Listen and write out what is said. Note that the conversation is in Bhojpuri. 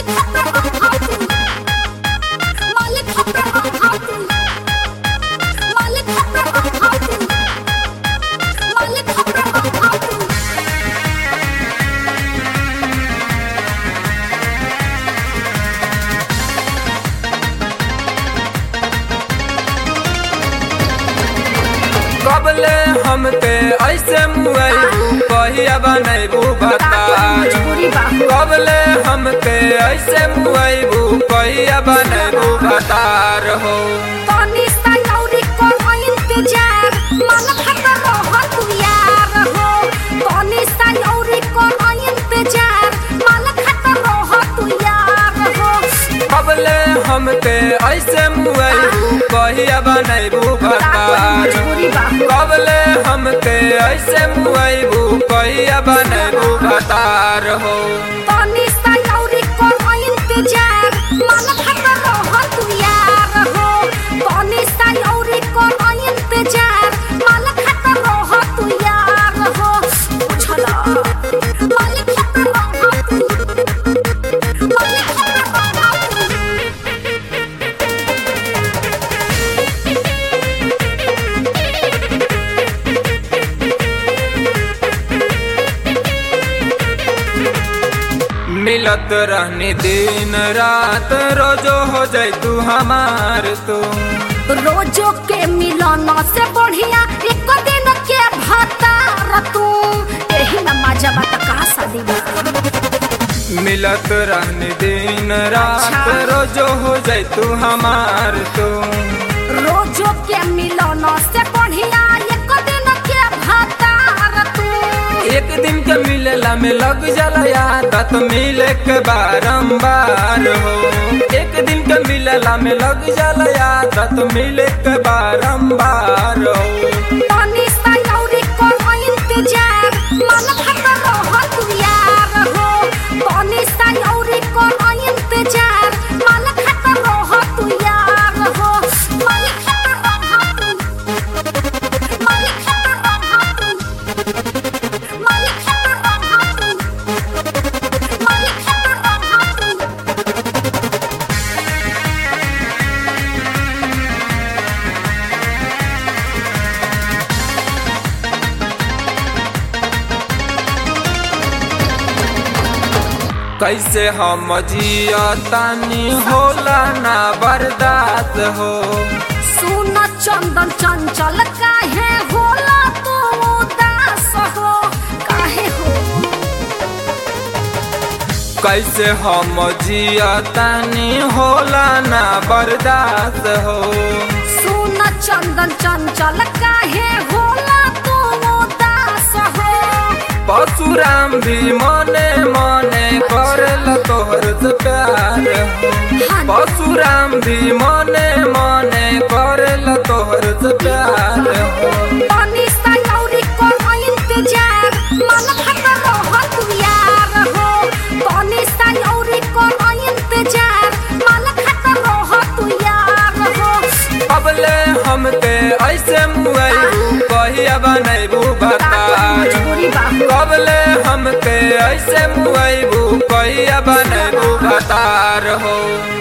कबले हमके ऐसे मुआइबू कहिया बनैबू बताज कबले हमके ऐसे मुआइबू कहिया बनैबू बतार हो कबले हमके ऐसे मुआइबू कहिया बनैबू बताज कबले हमके ऐसे मुआइबू कहिया बनैबू बतार हो मिलत रहनी दिन रात रोजो हो जाय तू हमार तू रोजो के मिलन से बढ़िया एक दिन के भतार तू एही में मजा बात का शादी बा मिलत रहनी दिन रात अच्छा। रोजो हो जाय तू हमार तू रोजो के मिलन से बढ़िया एक दिन के भतार तू एक दिन के मिलेला में लग जाला आदत मिले के बारंबार हो एक दिन के मिलेला में लग जाला आदत मिले के बारंबार हो तनी सा लौरी को इंतजार मन खतर रह तू यार हो तनी सा लौरी को इंतजार मन खतर रह तू यार हो मन खतर रह तू मन खतर रह तू मन खतर रह तू मन खतर रह तू कैसे हम जिया तानी होला ना बर्दाश्त हो सुन चंदन चंचल काहे होला तू उदास हो काहे हो कैसे हम जिया तानी होला ना बर्दाश्त हो सुन चंदन चंचल काहे होला तू उदास हो परशुराम भी मने मने करल तोहर से प्यार हो परशुराम भी मने मने करल तोहर से प्यार हो तनी सा लौरी को इंतजार मन खतर रह तू यार हो तनी सा लौरी को इंतजार मन खतर रह तू यार हो अबले हमके ऐसे मुआइबू कहिया बनैबू बताज कबले हमके ऐसे मुआइबू कहिया बनैबू बतार हो